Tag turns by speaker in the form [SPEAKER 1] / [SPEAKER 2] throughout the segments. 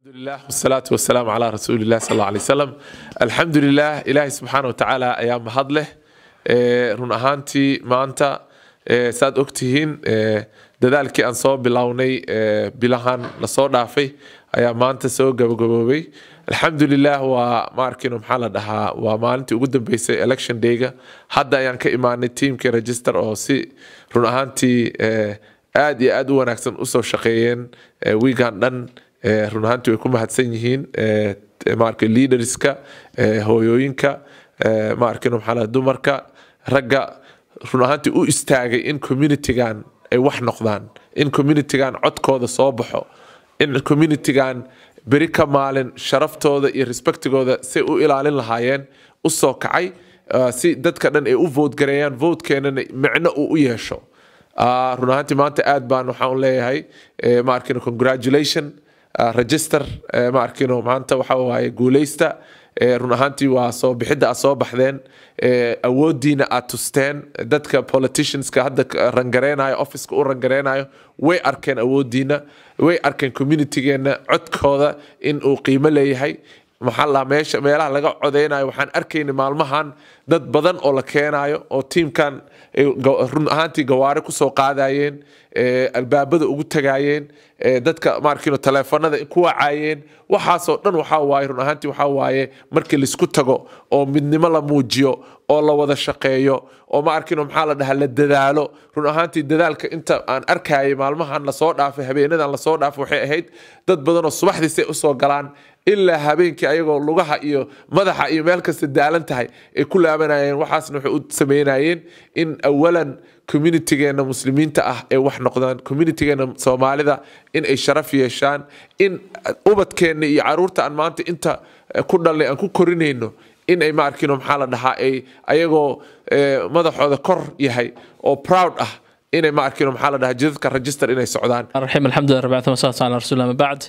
[SPEAKER 1] alxamdulilah wsalaatu wasalaamu calaa rasuulilah sal alla alay wasalam alxamdulilah ilaahay subxaana watacaala ayaa mahad leh run ahaantii maanta saad ogtihiin dadaalkii aan soo bilownay bilahan lasoo dhaafay ayaa maanta soo gabagaboobay alxamdulilah waa maarkino maxaa la dhahaa waa maalintii ugu dambeysay election dayga hadda ayaan ka imaanay tiamkii register oo si run ahaantii aad iyo aad u wanaagsan usoo shaqeeyeen wiigan dhan run ahaantii way ku mahadsan yihiin maarka leaderska hooyooyinka maarkino maxaa la dumarka ragga run ahaantii u istaagay in communitygan ay wax noqdaan in communitygan codkooda soo baxo in communitygan beri ka maalin sharaftooda iyo respectigooda say u ilaalin lahaayeen u soo kacay si dadka dhan ay u vote gareeyaan votekeenana micno uu u yeesho run ahaantii maanta aad baan waxaan leeyahay ma arkino congratulation register ma arkino maanta waxa waaye guuleysta run ahaantii waa soo bixidda aad soo baxdeen awoodiina aad tusteen dadka politicianska hadda rangareynayo officeka u rangareynayo way arkeen awoodiina way arkeen communitygeena codkooda in uu qiimo leeyahay maxaa la meesha meelaha laga codeynayo waxaan arkayna maalmahan dad badan oo la keenayo oo tiimkan run ahaantii gawaari kusoo qaadayeen albaabada ugu tagayeen dadka maarkino taleefanada ku wacayeen waxaasoo dhan waxaa waaye run ahaantii waxaa waaye markii laisku tago oo midnimo la muujiyo oo la wada shaqeeyo oo ma arkino maxaa la dhahaa la dadaalo run ahaantii dadaalka inta aan arkayay maalmahan lasoo dhaafay habeenadan lasoo dhaafay waxay ahayd dad badan oo subaxdii say usoo galaan ilaa habeenkii ayagoo lugaha iyo madaxa iyo meel kasta daalan tahay ay ku laabanayeen waxaasna waxay u sameynayeen in awalan communitygeena muslimiinta ah ay wax noqdaan communitygeena soomaalida in ay sharaf yeeshaan in ubadkeenna iyo caruurta aan maanta inta ku dhalnay aan ku korinayno in ay maarkino maxaa la dhahaa ay ayagoo madaxooda kor yahay oo proud ah inay maarkino maxaa la dhahaa jidadka register inay socdaan
[SPEAKER 2] raxiim alxamdulilah rabbi alamin wasalaatu ala rasuulillah ma bacd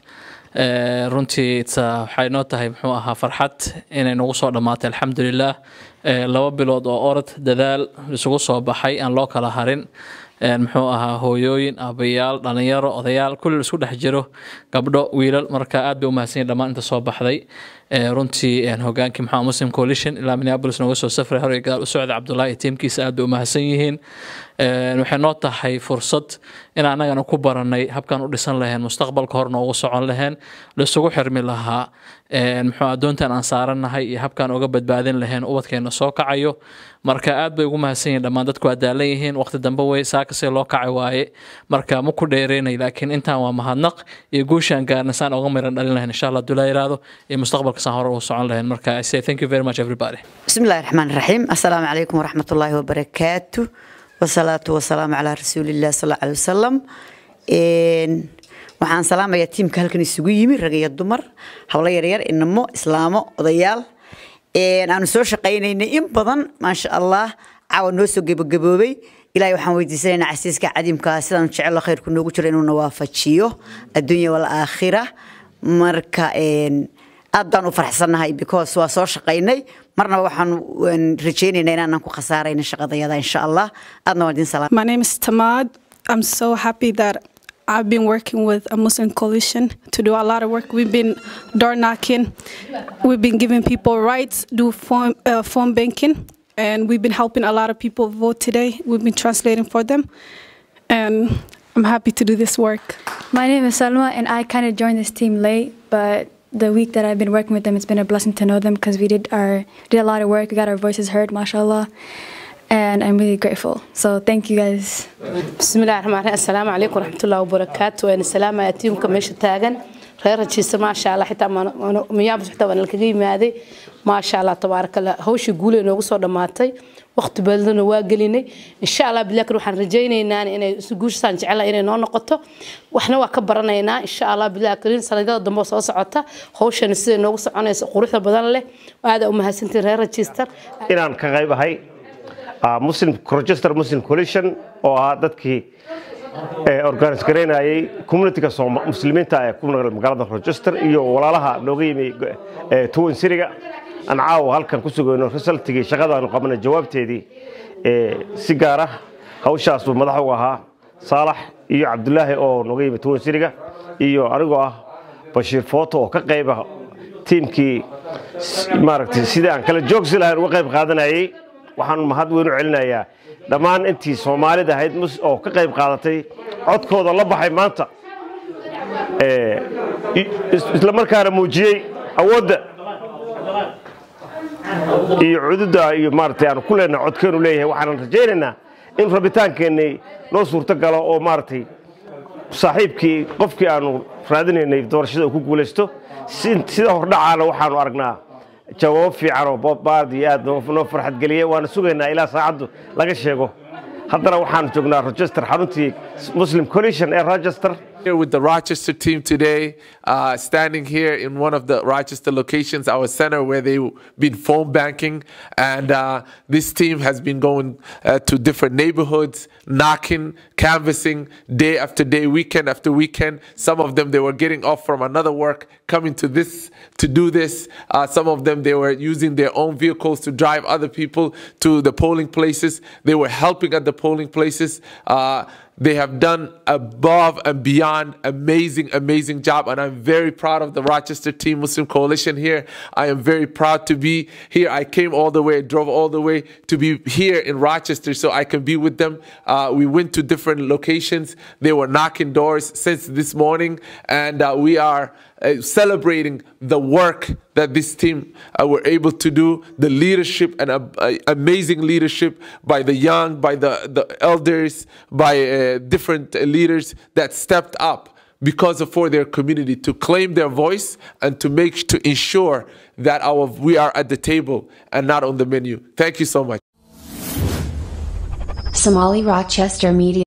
[SPEAKER 2] runtii waxay noo tahay muxuu ahaa farxad inay nagu soo dhammaatay alxamdulilah laba bilood oo orod dadaal isugu soo baxay aan loo kala harin muxuu ahaa hooyooyin aabayaal dhalinyaro odayaal kulli isku dhex jiro gabdho wiilal marka aad bay u mahadsan yihin dhammaan inta soo baxday runtii hogaankii maxaa muslim coalition ilaa minneapolis nooga soo safray hore gadaal u socda cabdullahi iyo tiimkiisa aad bay u mahadsan yihiin waxay noo tahay fursad in annagana ku baranay habkaan u dhisan laheen mustaqbalka hor noogu socon laheen laisugu xirmi lahaa muxuu adoontan aan saarannahay iyo habkaan uga badbaadin laheen ubadkeena soo kacayo marka aad bay ugu mahadsan yihin dhammaan dadku waa daalan yihiin waqti dambe wey saakasee loo kacay waaye marka ma ku dheereynay laakiin intaan waa mahadnaq iyo guushaan gaarna saan uga miran dhalin lahayn insha allah dulaa yiraahdo iyo mustaqbalka saan hore ugu socon lahayn marka i say thank you very much everybody
[SPEAKER 3] بسم الله الرحمن الرحيم السلام عليكم ورحمة الله وبركاته والصلاة والسلام على رسول الله صلى الله عليه وسلم waxaan salaamayaa tiimka halkan isugu yimi rag iyo dumar hawlo yaryar inamo islaamo odayaal aanu soo shaqaynaynay in badan maasha allah caawa noo soo gebagaboobay ilahay waxaan weydiisanaynaa casiiska cadiimkaa sidaan jecelo khayrku noogu jiro inuuna waafajiyo adduunya walaakhira marka aad baan u faraxsannahay because waa soo shaqaynay marnaba waxaan rajaynaynaa inaanan ku khasaarayna shaqadayada insha allah aadna waan idin salaam
[SPEAKER 4] My name is Tamad. I'm so happy that I've been working with a Muslim coalition to do a lot of work. We've been door knocking, we've been giving people rights, do phone, uh, phone banking, and we've been helping a lot of people vote today. We've been translating for them, and I'm happy to do this work.
[SPEAKER 5] My name is Salma, and I kind of joined this team late, but the week that I've been working with them, it's been a blessing to know them because we did our did a lot of work. We got our voices heard, mashallah, and I'm really grateful. So thank you guys.
[SPEAKER 6] بسم الله الرحمن الرحيم السلام عليكم ورحمة الله وبركاته وأنا سلام يا تيمكم ماشي تاجن غير هالشيء ما شاء الله حتى ما ميابس حتى وأنا الكجيم هذه ما شاء الله تبارك الله هوش يقول إنه وصل دماتي وقت بلدنا واقليني إن شاء الله بالله روح رجينا إن أنا سجوش سانج على إن أنا نقطة وإحنا وكبرنا هنا إن شاء الله بالله كريم سنة ضم وصوص عطا هوش نسي نوصل أنا قروح بدل له وهذا أمها سنتين غير هالشيء
[SPEAKER 7] inaan ka qaybahay muslim register muslim coalition oo ahaa dadkii organis garaynayay communityga muslimiinta ee ku nool magaalada register iyo walaalaha nooga yimi tuwan siriga aan caawa halkan ku sugayno resultigii shaqadaanu qabanay jawaabteedii si gaar ah hawshaas buu madax uga ahaa saalax iyo cabdulaahi oo nooga yimi tuwan siriga iyo anigoo ah bashiir footo oo ka qayba tiimkii maaragtay sidii aan kala joogsi lahayn uga qayb qaadanayay waxaan mahad weyn u celinayaa dhammaan intii soomaalida ahayd oo ka qayb qaadatay codkooda la baxay maanta isla markaana muujiyey awoodda iyo cududda iyo maaragtay aanu ku leenahay codkeenu leeyahay waxaanan rajaynaynaa in rabitaankeenni noo suurto galo oo maaragtay saaxiibkii qofkii aanu raadinaynay doorashada uu ku guulaysto sida hordhacaana waxaanu aragnaa jawaabo fiican oo baad iyo aad noo farxad geliyey waana sugaynaa ilaa saacaddu laga sheego haddana waxaanu joognaa rochester xaruntii muslim coalition ee rochester
[SPEAKER 1] Here with the Rochester team today, uh, standing here in one of the Rochester locations, our center where they've been phone banking. And uh, this team has been going uh, to different neighborhoods, knocking, canvassing day after day, weekend after weekend. Some of them, they were getting off from another work, coming to this to do this. Uh, some of them, they were using their own vehicles to drive other people to the polling places. They were helping at the polling places. Uh, they have done above and beyond amazing, amazing job. And I'm very proud of the Rochester Team Muslim Coalition here. I am very proud to be here. I came all the way, drove all the way to be here in Rochester so I can be with them. Uh, we went to different locations. They were knocking doors since this morning. And uh, we are uh, celebrating the work that this team uh, were able to do, the leadership and uh, amazing leadership by the young, by the, the elders, by different leaders that stepped up because of for their community to claim their voice and to make to ensure that our we are at the table and not on the menu. Thank you so much.
[SPEAKER 8] Somali Rochester Media